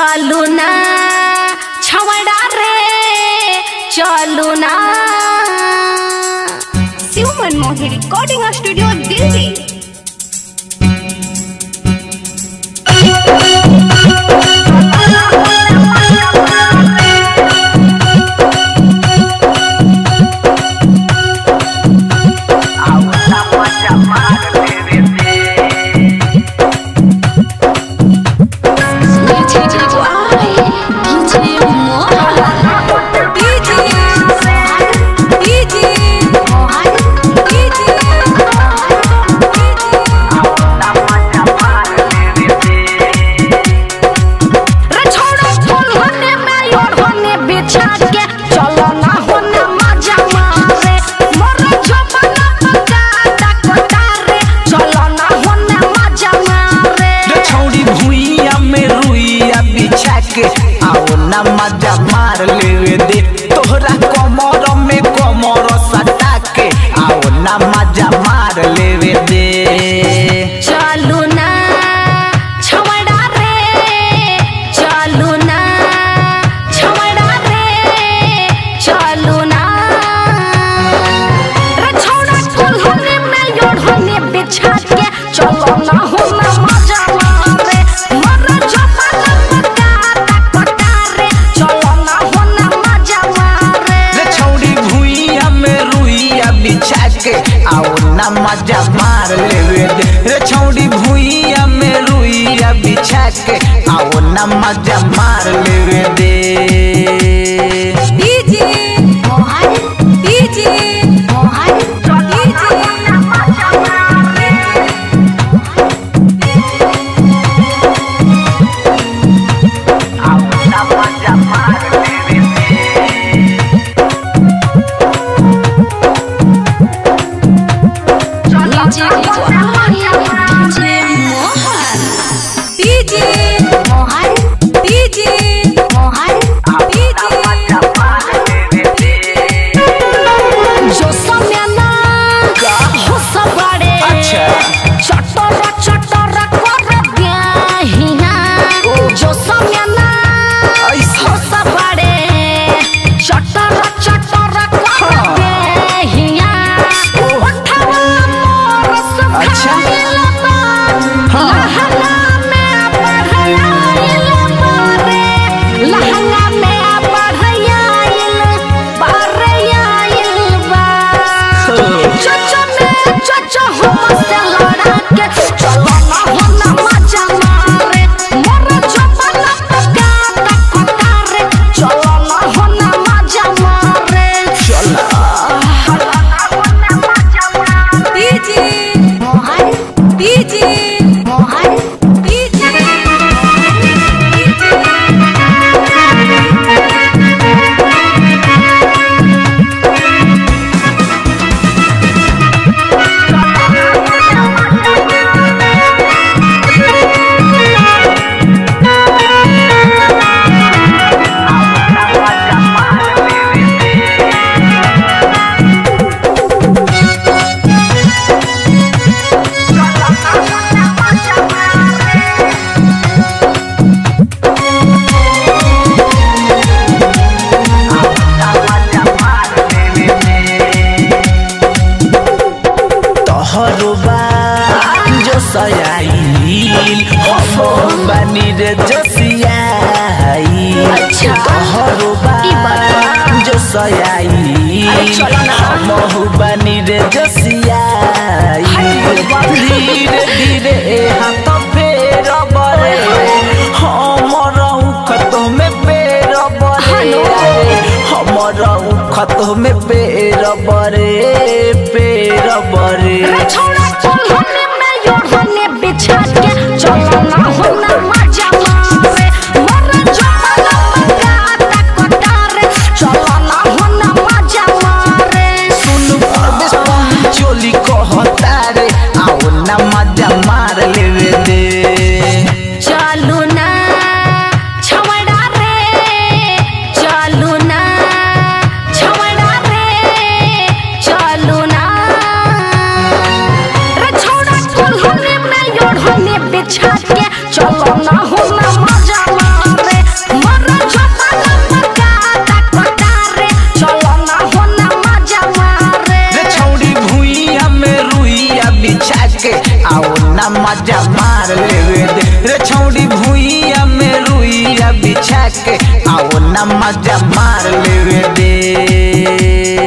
चलू ना छवड़ा रे चलू ना शिव मनमोहन रिकॉर्डिंग स्टूडियो दिल्ली रे छोड़ो फूल होने में योर होने बिछा के चलो ना होने मजा मारे मोरे जमाना पका डकोटा रे चलो ना होने मजा मारे रे छौड़ी भुइया में रुइया बिछा के आओ ना मजा मार लेवे दे तोहरा कमर में कमर सटा के आओ ना मजा मार लेवे दे चलू ना छवड़ा रे चलू ना छवड़ा रे चलू ना रे छोड़ा फूल होने में योर होने बिछा के चलो ना होना मजा मारे मर जमाना पका डकोटा रे चलो ना होना मजा मारे रे छौड़ी भुइया में रुइया बिछा के आओ ना मजा मार लेवे दे रे छौड़ी भुइया में रुइया बिछा के आओ ना मजा मार लेवे दे DJ Mohan DJ Mohan DJ DJ Mohan DJ Mohan जो समय ना हो सबड़े अच्छा। चटरा चटरा कर दिया जो समय ना ऐसे। हो सबड़े चटरा चटरा कर दिया उठवा मोर अच्छा। सुखाइल बा लहंगा में बढ़ाइल बारे लहंगा में बढ़ाइल बढ़ाइल बा चचा में चचा हमसे लड़ा के चलो ना होना मजा मारे मोर जमाना पका टकटा रे चलो ना होना मजा मारे DJ Mohan DJ Mohan DJ तोहरो बा जो सयाइल हम बानी रे जसियाइल अच्छा। तोहरो बा ई बात जो सयाइल अरे चलो ना। हम बानी रे जसियाइल धीरे धीरे हाथ फेर बरे हमर खत में पेर बरे हमर खत में पेर बरे पेर बरे रे छोड़ा फूल होने में योर होने बिछा के चलो ना होना मजा मारे मोर जमाना पका टकटा रे चलो ना होना मजा मारे सुन परदेश चोली कहता रे आओ ना मजा मार लेवे दे चलू ना छवड़ा रे चलू ना छवड़ा रे चलू ना रे छोड़ा फूल होने में योर होने बिछा के मजा मार लेवे दे रे छौड़ी भुइया में रुइया बिछा के आओ ना मजा मार लेवे दे